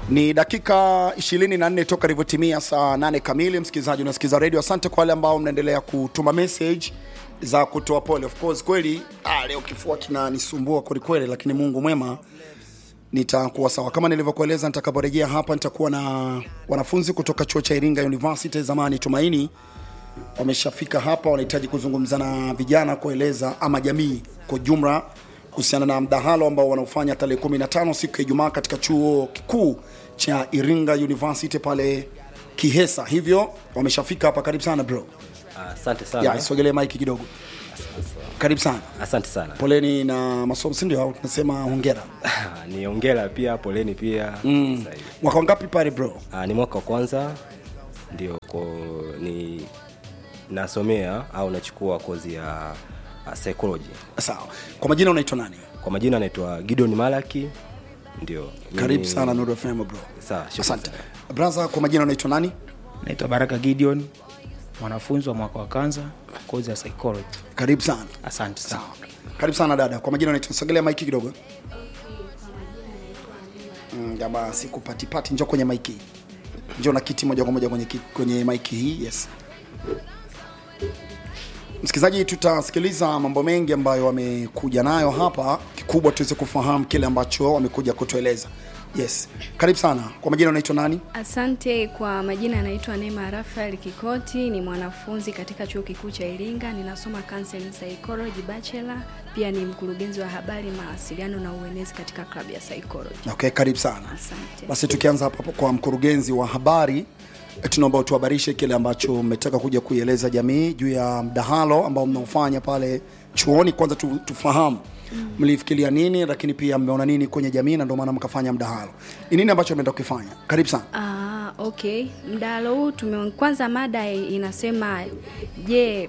Ni dakika 24 toka ilivyotimia saa 8 kamili. Msikilizaji unasikiza redio, asante kwa wale ambao mnaendelea kutuma message za kutoa pole. Of course kweli, ah, leo kifua kinanisumbua kwelikweli, lakini Mungu mwema nitakuwa sawa. Kama nilivyokueleza, nitakaporejea hapa nitakuwa na wanafunzi kutoka chuo cha Iringa University, zamani Tumaini, wameshafika hapa, wanahitaji kuzungumza na vijana, kueleza ama jamii kwa jumla kuhusiana na mdahalo ambao wanaofanya tarehe 15 siku ya Ijumaa katika chuo kikuu cha Iringa University pale Kihesa. Hivyo wameshafika hapa. Karibu sana bro. Asante sana. Ya, isogelee maiki kidogo. Karibu sana. Asante sana. Poleni na masomo, si ndio? Au tunasema hongera. ni ongera pia, poleni pia. Mm. Mwaka wangapi pale bro? ni mwaka wa kwanza ndio ko ni nasomea au nachukua kozi ya uh, psychology. Sawa. Kwa majina unaitwa nani? Kwa majina anaitwa Gideon Malaki. Ndio. Karibu Mimi- sana Nuru FM bro. Sawa, shukrani Asante. sana. Braza, kwa majina unaitwa nani? Naitwa Baraka Gideon, mwanafunzi wa mwaka wa kwanza kozi ya psychology. Karibu sana. Asante sana. Sawa. Karibu sana dada. Kwa majina unaitwa sogelea maiki kidogo. Mm, jamaa sikupatipati, njoo kwenye maiki. Njoo na kiti moja kwa moja kwenye ki- kwenye maiki hii. Yes. Msikilizaji, tutasikiliza mambo mengi ambayo wamekuja nayo hapa, kikubwa tuweze kufahamu kile ambacho wamekuja kutueleza. Yes, karibu sana. Kwa majina unaitwa nani? Asante. Kwa majina anaitwa Neema Rafael Kikoti, ni mwanafunzi katika chuo kikuu cha Iringa, ninasoma counseling psychology bachelor, pia ni mkurugenzi wa habari, mawasiliano na uenezi katika klabu ya psychology. Okay, karibu sana. Asante. Basi tukianza hapo kwa mkurugenzi wa habari, eh, tunaomba utuhabarishe kile ambacho mmetaka kuja kuieleza jamii juu ya mdahalo ambao mnaofanya pale chuoni. Kwanza tu, tufahamu mlifikiria nini, lakini pia mmeona nini kwenye jamii na ndio maana mkafanya mdahalo. Ni nini ambacho mmeenda kukifanya? Karibu sana. Ah, okay. Mdahalo huu tume kwanza mada inasema je,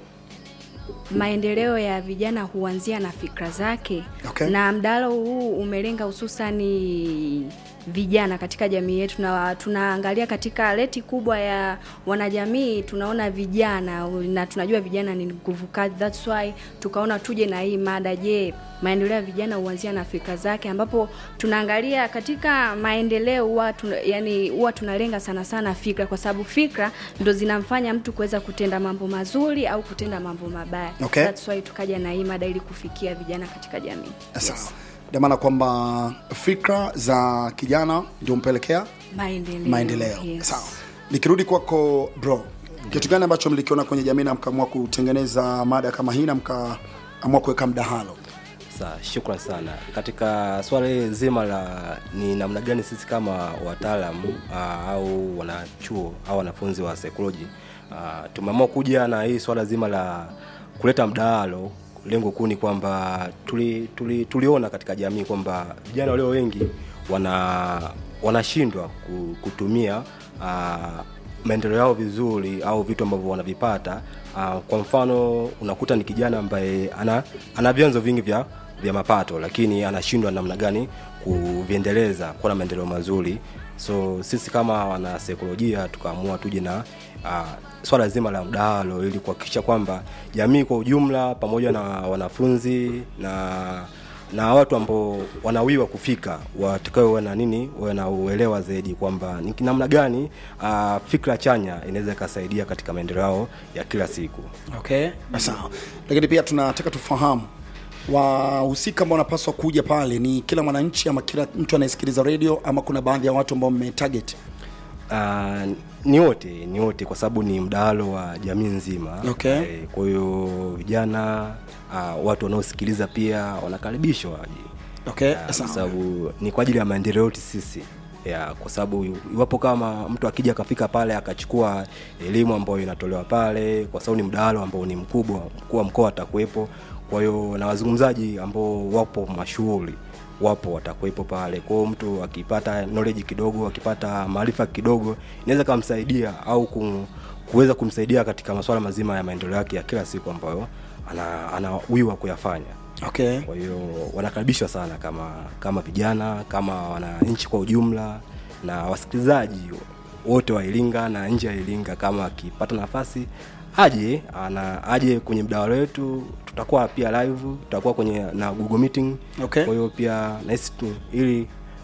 maendeleo ya vijana huanzia na fikra zake. Okay. Na mdahalo huu umelenga hususani vijana katika jamii yetu, na tunaangalia katika leti kubwa ya wanajamii, tunaona vijana na tunajua vijana ni nguvu kazi, that's why tukaona tuje na hii mada, je, maendeleo ya vijana huanzia na fikra zake, ambapo tunaangalia katika maendeleo huwa tuna, yani huwa tunalenga sana sana fikra, kwa sababu fikra ndo zinamfanya mtu kuweza kutenda mambo mazuri au kutenda mambo mabaya. Okay. That's why tukaja na hii mada ili kufikia vijana katika jamii. Sawa. Ndio maana kwamba fikra za kijana ndio mpelekea Maendeleo. maendeleo. Yes. Sawa. Nikirudi kwako bro, kitu gani ambacho mlikiona kwenye jamii na mkaamua kutengeneza mada kama hii na mkaamua kuweka mdahalo? Sawa, shukran sana. Katika swala hili zima la ni namna gani sisi kama wataalamu uh, au wanachuo au wanafunzi wa psychology uh, tumeamua kuja na hii swala zima la kuleta mdahalo. Lengo kuu ni kwamba tuli, tuli, tuliona katika jamii kwamba vijana walio wengi wana wanashindwa ku- kutumia uh, maendeleo yao vizuri au vitu ambavyo wanavipata uh, kwa mfano unakuta ni kijana ambaye ana, ana vyanzo vingi vya, vya mapato lakini anashindwa namna gani kuviendeleza kuwa na maendeleo mazuri so sisi kama wanasaikolojia tukaamua tuje na uh, swala zima la mdahalo ili kuhakikisha kwamba jamii kwa ujumla pamoja na wanafunzi na na watu ambao wanawiwa kufika watakawe wawe na nini wawe na uelewa zaidi kwamba ni namna gani uh, fikra chanya inaweza ikasaidia katika maendeleo yao ya kila siku Okay. Sawa. Lakini pia tunataka tufahamu wahusika ambao wanapaswa kuja pale ni kila mwananchi ama kila mtu anayesikiliza radio ama kuna baadhi ya watu ambao mmetarget? uh, ni wote ni wote kwa sababu ni mdahalo wa jamii nzima Okay. Eh, kwa hiyo vijana uh, watu wanaosikiliza pia wanakaribishwa waje Okay. Ya, kwa Sawa. sababu ni kwa ajili ya maendeleo yetu sisi ya kwa sababu iwapo kama mtu akija akafika pale akachukua elimu ambayo inatolewa pale kwa sababu ni mdahalo ambao ni mkubwa mkuu wa mkoa atakuwepo kwa hiyo na wazungumzaji ambao wapo mashuhuri wapo watakuwepo pale kwa hiyo mtu akipata knowledge kidogo akipata maarifa kidogo inaweza kumsaidia au kum, kuweza kumsaidia katika masuala mazima ya maendeleo yake ya kila siku ambayo ana- anawiwa kuyafanya Okay. kwa hiyo wanakaribishwa sana kama kama vijana kama wananchi kwa ujumla na wasikilizaji wote wa Iringa na nje ya Iringa kama akipata nafasi aje ana aje kwenye mdawalo wetu tutakuwa pia live tutakuwa kwenye na Google meeting Okay. kwa hiyo pia nahisi tu ili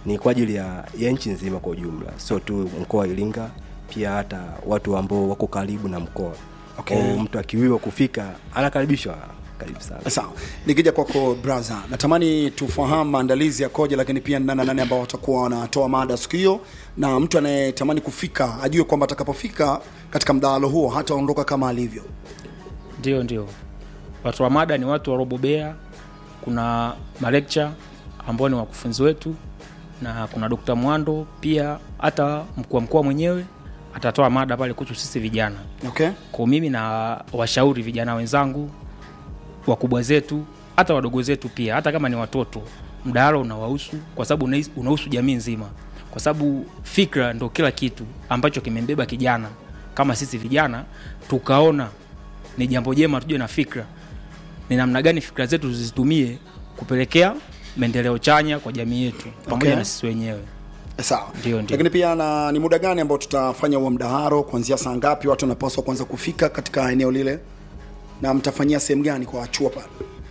ni kwa ajili ya, ya nchi nzima kwa ujumla sio tu mkoa wa iringa pia hata watu ambao wako karibu na mkoa Okay. Kwa hiyo mtu akiwiwa kufika anakaribishwa karibu sana sawa nikija kwako braha natamani tufahamu maandalizi yakoje lakini pia nana nane ambao watakuwa wanatoa mada siku hiyo na mtu anayetamani kufika ajue kwamba atakapofika katika mdahalo huo hataondoka kama alivyo ndio ndio watu wa mada ni watu warobobea kuna malecture ambao ni wakufunzi wetu na kuna dokta mwando pia hata mkuu wa mkoa mwenyewe atatoa mada pale kuhusu sisi vijana okay kwa mimi na washauri vijana wenzangu wakubwa zetu hata wadogo zetu pia hata kama ni watoto mdahalo unawahusu kwa sababu unahis- unahusu jamii nzima kwa sababu fikra ndo kila kitu ambacho kimembeba kijana kama sisi vijana tukaona ni jambo jema tujue na fikra ni namna gani fikra zetu tuzitumie kupelekea maendeleo chanya kwa jamii yetu pamoja Okay. na sisi wenyewe sawa Ndio, ndio. lakini pia na ni muda gani ambao tutafanya huo mdaharo kuanzia saa ngapi watu wanapaswa kuanza kufika katika eneo lile na mtafanyia sehemu gani kwa chuo pale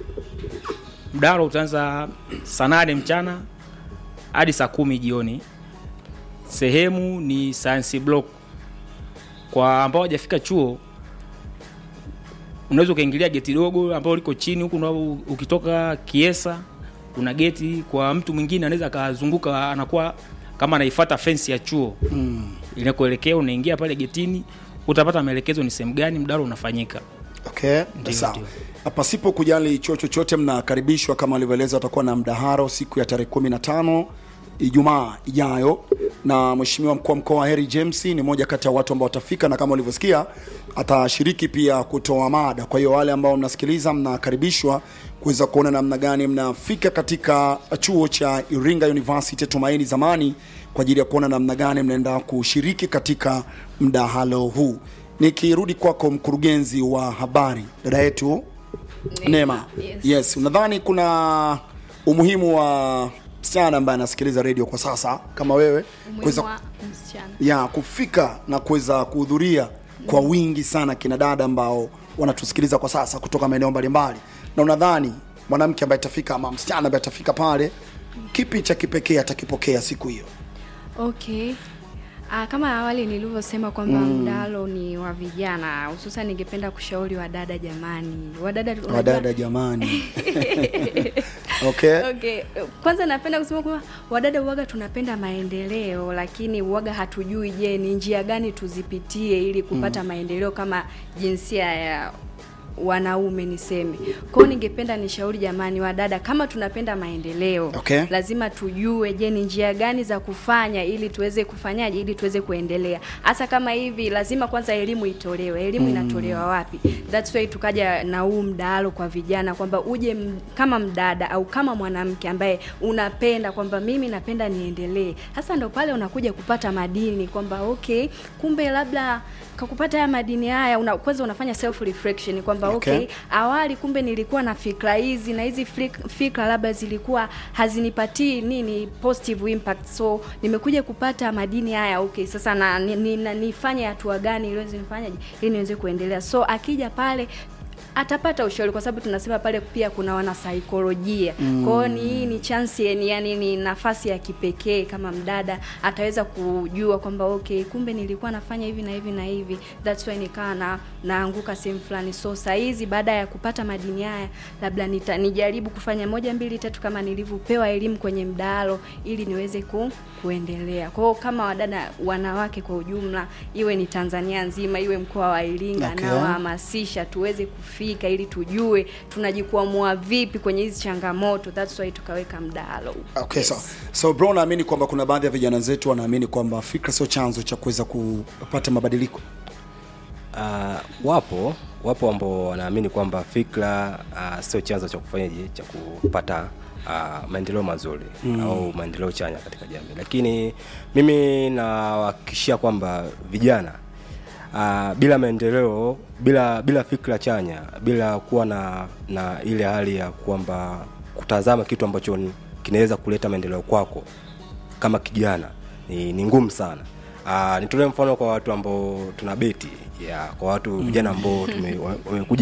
mdahalo utaanza saa nane mchana hadi saa kumi jioni sehemu ni science block kwa ambao hawajafika chuo unaweza ukaingilia geti dogo ambao liko chini huku na ukitoka kiesa kuna geti kwa mtu mwingine anaweza akazunguka anakuwa kama anaifata fensi ya chuo mm. inakuelekea unaingia pale getini utapata maelekezo ni sehemu gani mdahalo unafanyika okay Ndio, sawa ndio. pasipo kujali chuo chochote mnakaribishwa kama alivyoeleza watakuwa na mdaharo siku ya tarehe kumi na tano ijumaa ijayo na mheshimiwa mkuu wa mkoa wa heri james ni moja kati ya watu ambao watafika na kama ulivyosikia atashiriki pia kutoa mada kwa hiyo wale ambao mnasikiliza mnakaribishwa kuweza kuona namna gani mnafika katika chuo cha iringa university tumaini zamani kwa ajili ya kuona namna gani mnaenda kushiriki katika mdahalo huu nikirudi kwako mkurugenzi wa habari dada yetu Neema. Yes. Yes, unadhani kuna umuhimu wa msichana ambaye anasikiliza redio kwa sasa kama wewe umuhimu kuweza wa msichana ya kufika na kuweza kuhudhuria kwa wingi sana kina dada ambao wanatusikiliza kwa sasa kutoka maeneo mbalimbali, na unadhani mwanamke ambaye atafika ama msichana ambaye atafika pale, kipi cha kipekee atakipokea siku hiyo? Okay. Ah, kama awali nilivyosema kwamba mm. mdahalo ni wa vijana, hususan ningependa kushauri wadada, jamani, wadada, unajua- Wadada jamani. okay. Okay, kwanza napenda kusema kwamba wadada uwaga tunapenda maendeleo, lakini uwaga hatujui, je, ni njia gani tuzipitie ili kupata maendeleo kama jinsia ya wanaume niseme. Kwa hiyo ningependa nishauri jamani, wadada, kama tunapenda maendeleo Okay. lazima tujue, je, ni njia gani za kufanya ili tuweze kufanyaje, ili tuweze kuendelea. Hasa kama hivi, lazima kwanza elimu itolewe. Elimu inatolewa wapi? That's why tukaja na huu mdahalo kwa vijana kwamba uje m, kama mdada au kama mwanamke ambaye unapenda kwamba mimi napenda niendelee. Hasa ndo pale unakuja kupata madini kwamba okay, kumbe labda kakupata haya madini haya una, kwanza unafanya self reflection kwamba Okay. okay, awali kumbe nilikuwa na fikra hizi na hizi flik- fikra labda zilikuwa hazinipatii nini positive impact so nimekuja kupata madini haya okay sasa na, ni, ni, na nifanye hatua gani ili niweze nifanyaje ili niweze kuendelea so akija pale atapata ushauri kwa sababu tunasema pale pia kuna wanasaikolojia mm. kwa hiyo ni hii ni chance ni yani ni nafasi ya kipekee kama mdada ataweza kujua kwamba okay kumbe nilikuwa nafanya hivi na hivi na hivi that's why nikawa na naanguka sehemu fulani so saa hizi baada ya kupata madini haya labda nita, nijaribu kufanya moja mbili tatu kama nilivyopewa elimu kwenye mdahalo ili niweze ku, kuendelea kwa hiyo kama wadada wanawake kwa ujumla iwe ni Tanzania nzima iwe mkoa wa Iringa Okay. na kuhamasisha tuweze kufika ili tujue tunajikwamua vipi kwenye hizi changamoto that's why tukaweka mdahalo Okay, so, so bro, naamini kwamba kuna baadhi ya vijana zetu wanaamini kwamba fikra sio chanzo cha kuweza kupata mabadiliko. Uh, wapo wapo ambao wanaamini kwamba fikra uh, sio chanzo cha kufanyaje cha kupata uh, maendeleo mazuri mm. au maendeleo chanya katika jamii, lakini mimi nawahakikishia kwamba vijana uh, bila maendeleo, bila bila fikra chanya, bila kuwa na na ile hali ya kwamba kutazama kitu ambacho ni- kinaweza kuleta maendeleo kwako kama kijana ni, ni ngumu sana. Uh, nitolee mfano kwa watu ambao tuna beti ya kwa watu vijana ambao tume- wa- wamekuja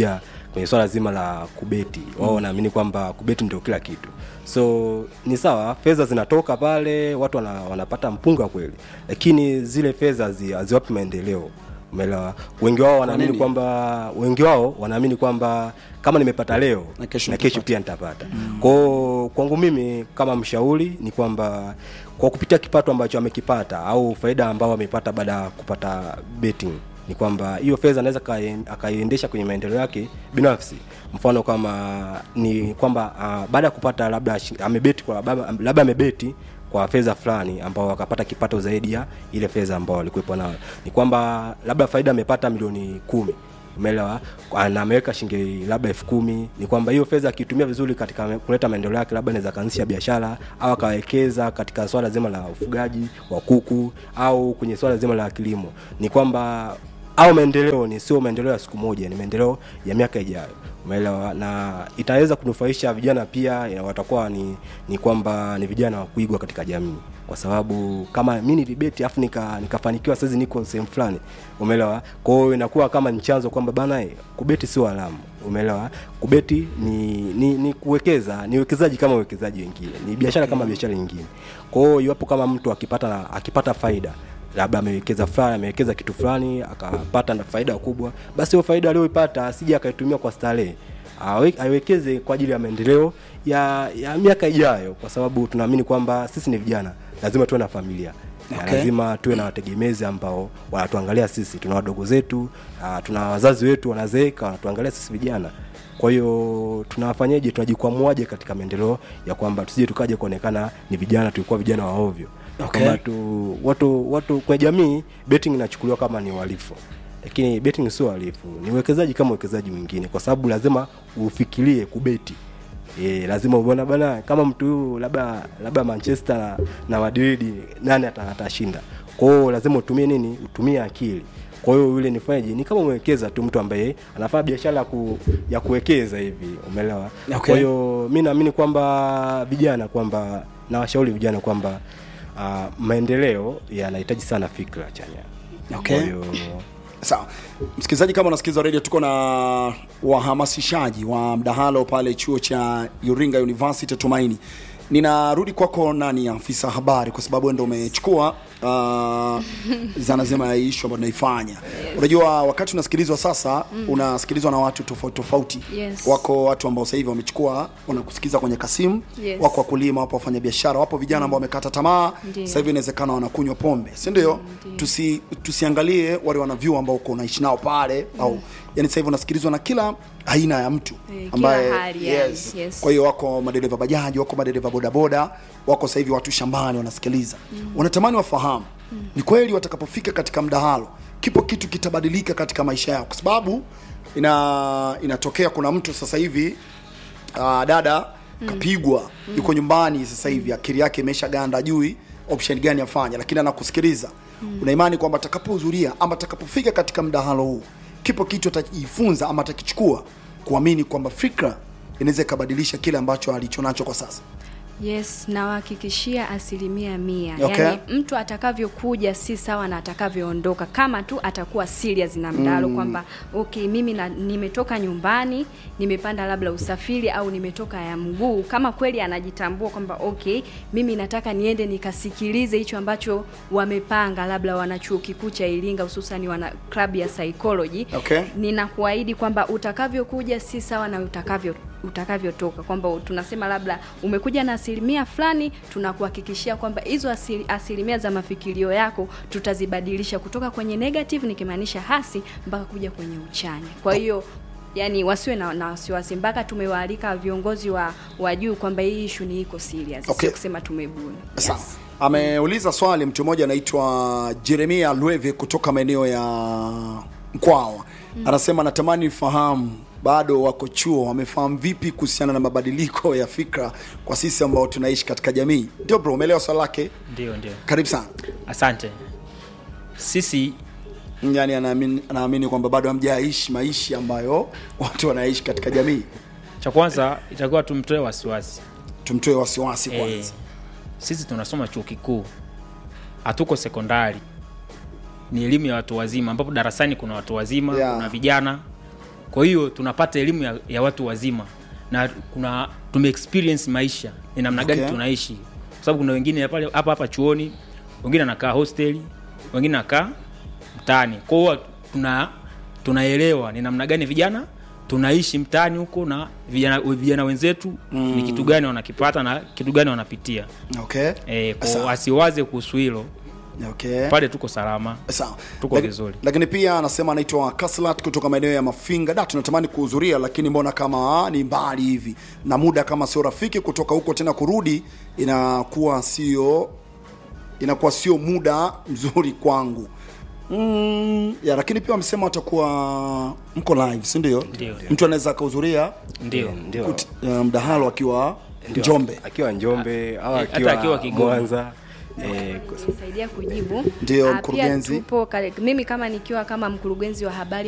kwenye swala zima la kubeti wao wanaamini kwamba kubeti ndio kila kitu so ni sawa fedha zinatoka pale watu wana, wanapata mpunga kweli lakini zile fedha hazi- haziwapi maendeleo umeelewa wengi wao wanaamini nini? kwamba wengi wao wanaamini kwamba kama nimepata leo Na kesho na kesho pia nitapata kwao kwangu mimi kama mshauri ni kwamba kwa kupitia kipato ambacho amekipata au faida ambao amepata baada ya kupata betting ni kwamba hiyo fedha anaweza akaien- akaiendesha kwenye maendeleo yake binafsi mfano kama ni kwamba uh, baada ya kupata labda shi- amebeti kwa labda labda amebeti kwa fedha fulani ambao akapata kipato zaidi ya ile fedha ambao alikuwepo nayo ni kwamba labda faida amepata milioni kumi umeelewa na ameweka shilingi labda elfu kumi ni kwamba hiyo fedha akitumia vizuri katika me- kuleta maendeleo yake labda anaweza kaanzisha biashara au akawekeza katika swala zima la ufugaji wa kuku au kwenye swala zima la kilimo ni kwamba au maendeleo ni sio maendeleo ya siku moja ni maendeleo ya miaka ijayo umeelewa na itaweza kunufaisha vijana pia ya watakuwa ni, ni kwamba ni vijana wa kuigwa katika jamii kwa sababu kama mi nilibeti afu nika nikafanikiwa saizi niko sehemu fulani umeelewa kwa hiyo inakuwa kama ni chanzo kwamba bana eh, kubeti sio alamu umeelewa kubeti ni, ni ni kuwekeza ni uwekezaji kama uwekezaji wengine ni biashara kama biashara nyingine kwa hiyo iwapo kama mtu akipata akipata faida labda amewekeza fulani amewekeza kitu fulani akapata na faida kubwa basi hiyo faida aliyoipata asije akaitumia kwa starehe Awe- aiwekeze kwa ajili ya maendeleo ya, ya miaka ijayo kwa sababu tunaamini kwamba sisi ni vijana lazima tuwe na familia Na Okay. lazima tuwe na wategemezi ambao wanatuangalia sisi tuna wadogo zetu uh, tuna wazazi wetu wanazeeka wanatuangalia sisi vijana kwa hiyo tunafanyaje tunajikwamuaje katika maendeleo ya kwamba tusije tukaje kuonekana ni vijana tulikuwa vijana wa ovyo Okay. kwamba tu watu watu kwenye jamii betting inachukuliwa kama ni uhalifu lakini betting sio uhalifu ni uwekezaji kama uwekezaji mwingine kwa sababu lazima ufikirie kubeti E, lazima uone bana kama mtu huyu labda labda manchester na, na madrid nani ata- atashinda kwa hiyo lazima utumie nini utumie akili kwa hiyo yule nifanyaje ni kama umewekeza tu mtu ambaye anafanya biashara ya ku, ya kuwekeza hivi umeelewa Okay. kwa hiyo mi naamini kwamba vijana kwamba nawashauri vijana kwamba uh, maendeleo yanahitaji sana fikra chanya Okay. kwa hiyo sawa msikilizaji kama unasikiliza radio tuko na wahamasishaji wa mdahalo pale chuo cha Iringa University Tumaini ninarudi kwako nani afisa habari kwa sababu wewe ndio umechukua uh, zana zima ya ishu ambayo tunaifanya unajua wakati unasikilizwa sasa unasikilizwa na watu tofauti tofauti Yes. wako watu ambao sasa hivi wamechukua wanakusikiza kwenye kasimu Yes. wako wakulima wapo wafanya biashara wapo vijana ambao wamekata tamaa Ndiyo. sasa hivi inawezekana wanakunywa pombe si ndio tusi tusiangalie wale wanavyu ambao uko unaishi nao pale au yani sasa hivi unasikilizwa na kila aina ya mtu Eh, ambaye kila hali yani, yes. yes. kwa hiyo wako madereva bajaji wako madereva bodaboda wako sasa hivi watu shambani wanasikiliza wanatamani wafahamu ni kweli watakapofika katika mdahalo kipo kitu kitabadilika katika maisha yao kwa sababu ina inatokea kuna mtu sasa hivi uh, dada kapigwa yuko nyumbani sasa hivi akili yake imesha ganda jui option gani afanye lakini anakusikiliza una imani kwamba atakapohudhuria ama atakapofika katika mdahalo huu kipo kitu atajifunza ama atakichukua kuamini kwamba fikra inaweza ikabadilisha kile ambacho alichonacho kwa sasa yes nawahakikishia asilimia mia Okay. yaani mtu atakavyokuja si sawa na atakavyoondoka kama tu atakuwa serious na mdalo mm. kwamba okay mimi na, nimetoka nyumbani nimepanda labda usafiri au nimetoka ya mguu kama kweli anajitambua kwamba okay mimi nataka niende nikasikilize hicho ambacho wamepanga labda wana chuo kikuu cha iringa hususani wana klabu ya psychology Okay. ninakuahidi kwamba utakavyokuja si sawa na utakavyo utakavyotoka kwamba tunasema labda umekuja na asilimia fulani tunakuhakikishia kwamba hizo asili, asilimia za mafikirio yako tutazibadilisha kutoka kwenye negative nikimaanisha hasi mpaka kuja kwenye uchanya kwa hiyo yani wasiwe na, na wasiwasi mpaka tumewaalika viongozi wa, wa juu kwamba hii ishu ni iko serious Okay. sio kusema tumebuni Sawa. Ameuliza swali mtu mmoja anaitwa Jeremia Lweve kutoka maeneo ya Mkwawa. Anasema natamani nifahamu bado wako chuo wamefahamu vipi kuhusiana na mabadiliko ya fikra kwa sisi ambao tunaishi katika jamii. Ndio bro, umeelewa swali lake? ndio ndio Karibu sana. asante sisi Yaani anaamini anaamini kwamba bado hamjaishi maisha ambayo watu wanaishi katika jamii. cha kwanza itakuwa tumtoe wasiwasi Tumtoe wasiwasi Eh, kwanza. sisi tunasoma chuo kikuu hatuko sekondari ni elimu ya watu wazima ambapo darasani kuna watu wazima Yeah. kuna vijana kwa hiyo tunapata elimu ya, ya watu wazima na kuna tume experience maisha ni namna gani Okay. tunaishi kwa sababu kuna wengine pale hapa hapa chuoni wengine anakaa hosteli wengine anakaa mtaani kwa hiyo tuna tunaelewa ni namna gani vijana tunaishi mtaani huko na vijana, vijana wenzetu mm. ni kitu gani wanakipata na kitu gani wanapitia okay e, Sawa. kwa asiwaze kuhusu hilo okay pale tuko salama sawa Tuko Laki- vizuri. lakini pia anasema anaitwa kaslat kutoka maeneo ya mafinga da tunatamani kuhudhuria lakini mbona kama ni mbali hivi na muda kama sio rafiki kutoka huko tena kurudi inakuwa sio inakuwa sio muda mzuri kwangu mm, ya lakini pia wamesema watakuwa mko live si ndio Ndio. mtu anaweza akahudhuria ndio ndio kut- uh, mdahalo akiwa Ndio, njombe akiwa njombe au hata akiwa, akiwa Kigoma. mwanza eh, nisaidia kujibu Ndio, Ah, pia mkurugenzi. tupo kale- mimi kama nikiwa kama mkurugenzi wa habari